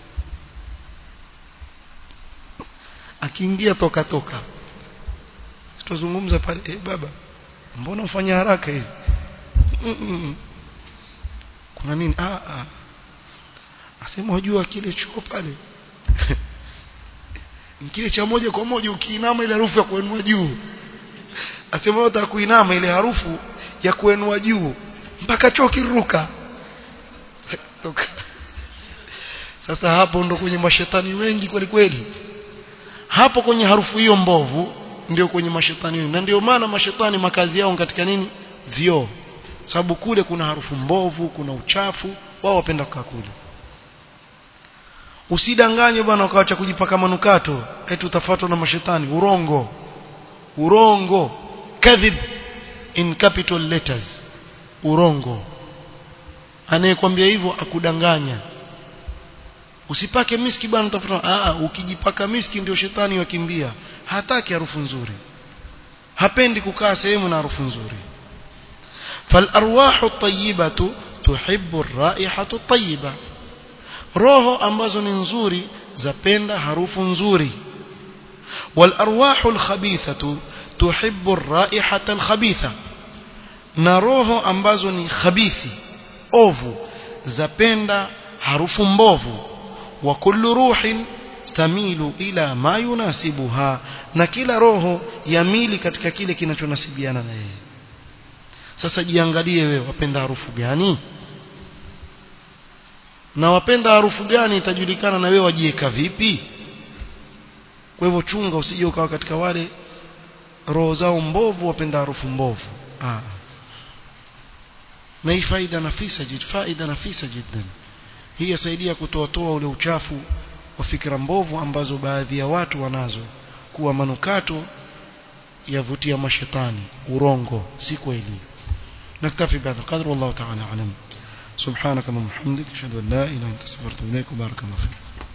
akiingia toka toka tutazungumza pale eh baba mbona ufanya haraka hivi mm -mm. kuna nini ah ah asema wajua kile choo pale kile cha moja kwa moja ukiinama ile harufu ya kuenua juu asema wewe kuinama ile harufu ya kuenua juu mpaka choo kiruka sasa hapo ndo kwenye mashetani wengi kweli kweli hapo kwenye harufu hiyo mbovu ndio kwenye mashetani wengi na ndio maana mashetani makazi yao katika nini vyoo sababu kule kuna harufu mbovu kuna uchafu wao wapenda kukaa kule usidanganywe bwana ukaacha kujipaka manukato eti utafuatwa na mashetani urongo urongo kadhib in capital letters urongo anayekwambia hivyo akudanganya usipake miski bwana utafuta ah ukijipaka miski ndio shetani wakimbia hataki harufu nzuri hapendi kukaa sehemu na harufu nzuri فالارواح الطيبه تحب الرائحه الطيبه roho ambazo ni nzuri zapenda harufu nzuri والارواح الخبيثه تحب الرائحه الخبيثه na roho ambazo ni khabithi ovu zapenda harufu mbovu wa kullu ruhin tamilu ila ma yunasibuha na kila roho yamili katika kile kinachonasibiana na yeye sasa jiangalie wewe wapenda harufu gani na wapenda harufu gani itajulikana na wewe wajieka vipi kwa hivyo chunga usije ukawa katika wale roho zao mbovu wapenda harufu mbovu ah na hii faida nafisa jid faida nafisa jiddan hii yasaidia kutoatoa ule uchafu wa fikra mbovu ambazo baadhi ya watu wanazo kuwa manukato yavutia mashetani urongo si kweli نكتفي بهذا القدر والله تعالى أعلم سبحانك اللهم وبحمدك أشهد أن لا إله إلا أنت استغفرك وإليك وبارك الله فيك